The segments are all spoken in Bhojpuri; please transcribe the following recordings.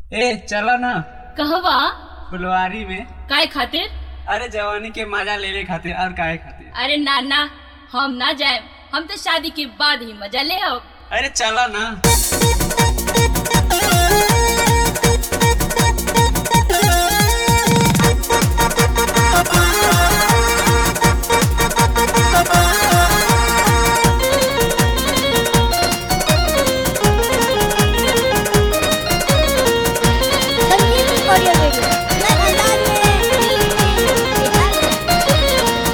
ए चलो ना कहवा फुलवारी में काय खातिर अरे जवानी के मजा लेने खातिर और काहे खातिर अरे ना ना हम ना जाए हम तो शादी के बाद ही मजा ले अब अरे चलो ना संगीत ऑडियो वीडियो मैं अंदाज में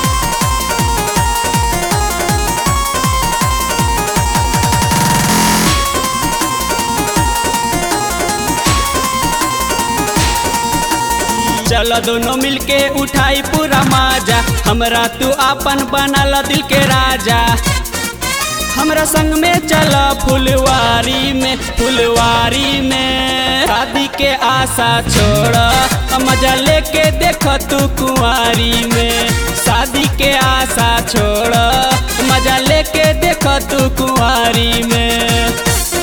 चलो दोनों मिलके उठाई पूरा माजा हमरा तू आपन बनल दिल के राजा हमरा संग में चला फुलवारी में फुलवारी में शादी के आशा छोड़ मजा लेके देख तू कुंवारी में शादी के आशा छोड़ मजा लेके देख तू कुंवारी में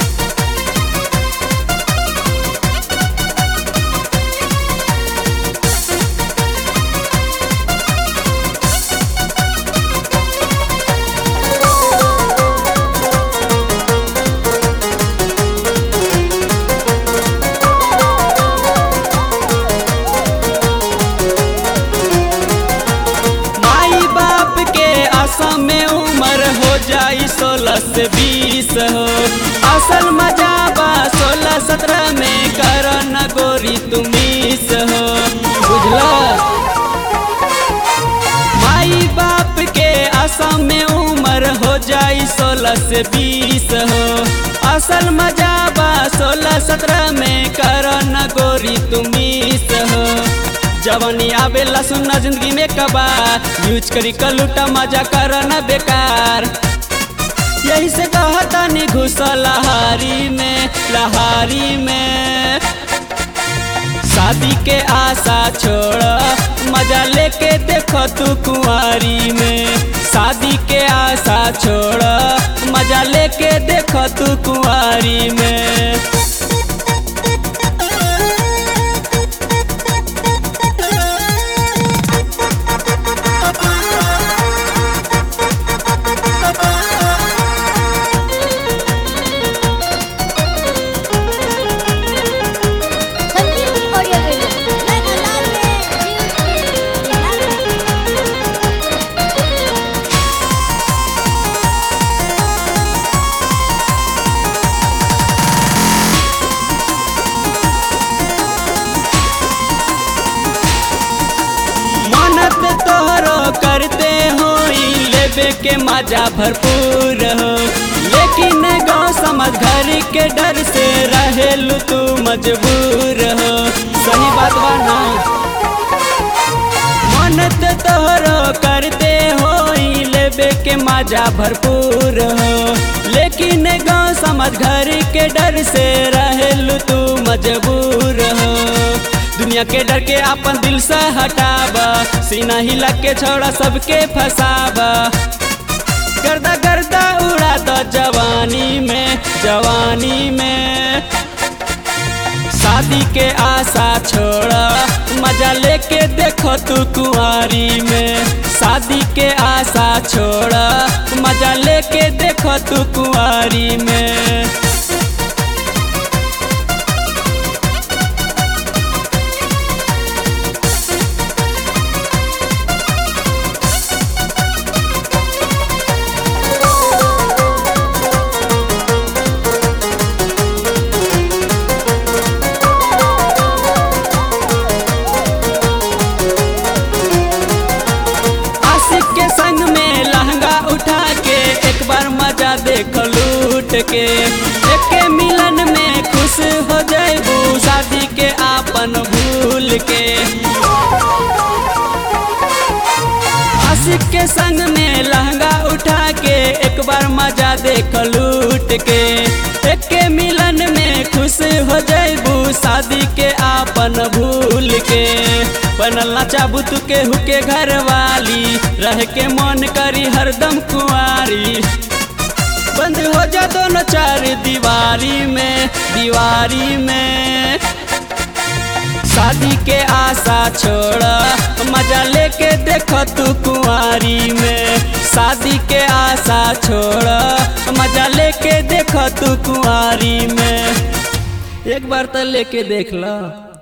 माई बाप के आशा में उम्र हो जाई सोलह से बीस हो असल मजा बा सोलह सत्रह में कर न गोरी तुमीस हो बुझला माई बाप के आशा में उम्र हो जाई सोलह से बीस हो असल मजा बा सोलह सत्रह में कर न गोरी तुमीस हो जवानी आवेला सुनना जिंदगी में कबार यूज करी कलूटा मजा कर न बेकार यही से कहता नहीं घुस लहारी में लहारी में शादी के आशा छोड़ मजा लेके देखो तू कुंवारी में शादी के आशा छोड़ मजा लेके देखो तू कुंवारी में संगीत ऑडियो वीडियो मैं अंदाज मनत तोहरो करते हो लेबे के मजा भरपूर हो लेकिन गाँव समझ घर के डर से रहेलू तू मजबूर हो सही बात बा ना मनत तोहरो करते हो लेबे के मजा भरपूर हो लेकिन गाँव समझ घर के डर से रहेलू तू मजबूर हो दुनिया के डर के अपन दिल से हटाबा सीना हिला के छोड़ा सबके फसाबा गर्दा गर्दा उड़ा दो जवानी में जवानी में शादी के आशा छोड़ा मजा लेके देखो तू कुंवारी में शादी के आशा छोड़ा मजा लेके देखो तू कुंवारी में आशिक के संग में लहंगा उठा के एक बार मजा देख लूट के एक के मिलन में खुश हो जाबू शादी के आपन भूल के आशिक के संग में लहंगा उठा के एक बार मजा देख लूट के एक के मिलन में खुश हो जाबू शादी के आपन भूल के बनल ना चाबू तू के हुके घर वाली रह के मन करी हरदम कुंवारी बंद हो जा दोनों चार दीवारी में दीवारी में छोड़ मजा लेके देख तू कुंवारी में शादी के आशा छोड़ मजा लेके देख तू कुंवारी में एक बार तो लेके देख लो